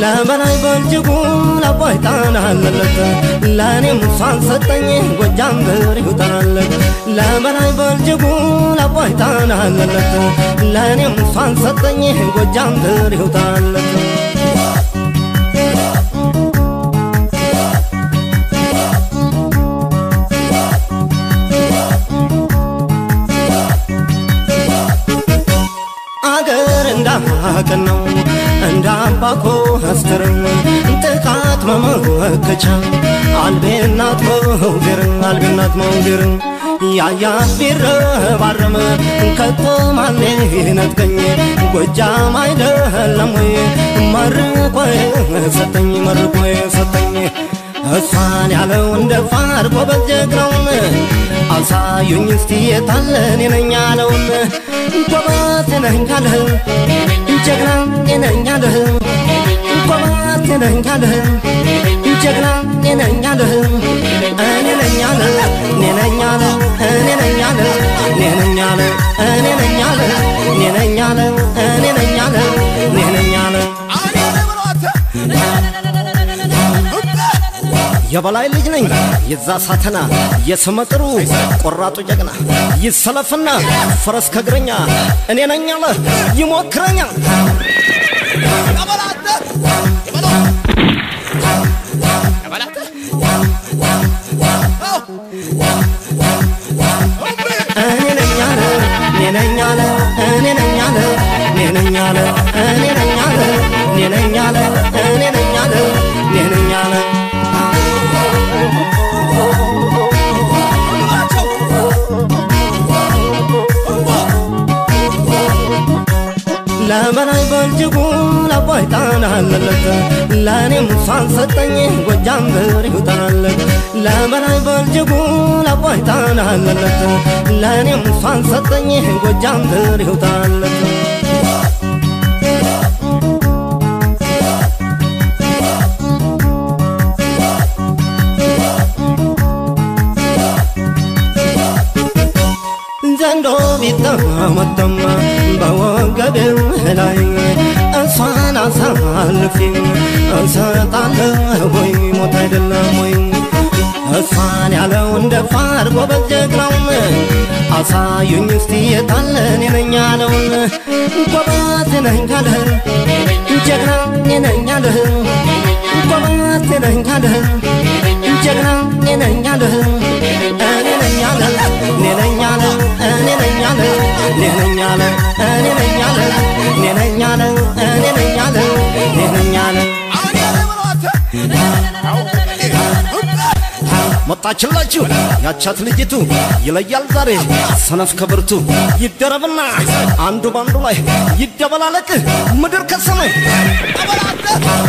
ለበላይ በእጅጉ ለአባይ ጣና አለለት ለእኔም እሷን ሰጠኝ ጎጃም ብር ይውጣለት ለበላይ በእጅጉ ለአባይ ጣና አለለት ለእኔም እሷን ሰጠኝ ጎጃም ብር ይውጣለት አገር እንዳቅን ነው እንደ አባኮ አስተርም ጥቃት መመከቻ አልቤናት መውገር አልቤናት መውገር ያያት ቢረባረም ከቶ ማን ይነጥቀኝ ጎጃም አይደለም ወይ መርቆ ሰጠኝ መርቆ ሰጠኝ እሷን ያለው እንደ ፋር ጎበዝ ጀግናውን አሳዩኝ እስቲ የታለን ነኝ ያለውን ጎበዝ ነኝ ያለህ ጀግና ነኝ ያለህ ጎበዝ ነኝ ያለህ ጀግና ነኝ ያለህ እኔ ነኝ ያለ እኔ ነኝ ያለ እኔ ነኝ ያለ እኔ ነኝ ያለ እኔ ነኝ ያለ እኔ ነኝ ያለ እኔ ነኝ ያለ እኔ ነኝ ያለ የበላይ ልጅ ነኝ የዛ ሳተና የስመጥሩ ቆራጡ ጀግና ይሰለፍና ፈረስ ከእግረኛ እኔ ነኝ አለ ይሞክረኛ እኔ ነኝ አለ እኔ ነኝ አለ እኔ ነኝ አለ እኔ ነኝ አለ እኔ ነኝ አለ እኔ ነኝ አለ እኔ ነኝ አለ እኔ ነኝ አለ ለበላይ በእጅጉ ለአባይ ጣና አለለት ለእኔም እሷን ሰጠኝ ጎጃም ብር ይውጣለት ለበላይ በእጅጉ ለአባይ ጣና አለለት ለእኔም እሷን ሰጠኝ ጎጃም ብር ይውጣለት ዘንዶ ቢጠመጠም በወገቤው ላይ እሷን አሳልፌ እሰጣለሁ ወይ ሞት አይደለም ወይ እሷን ያለው እንደ ፋር ጎበዝ ጀግናውን አሳዩኝ እስቲ የታለን ነኝ ያለውን ጎበዝ ነኝ ካለህ ጀግና ነኝ ያለህ ጎበዝ ነኝ ካለህ ጀግና ነኝ ያለህ እኔ ነኝ ያለ እኔ ነኝ ያለ እኔ ነኝ ያለ እኔ ነኝ ያለ እኔ ነኝ ያለ እኔ ነኝ ያለ እኔ ነኝ ያለ እኔ ነኝ ያለ መጣችላችሁ ያቻት ልጅቱ ይለያል ዛሬ ሰነፍ ከብርቱ ይደረብና አንዱ ባንዱ ላይ ይደበላለቅ ምድር ከሰማይ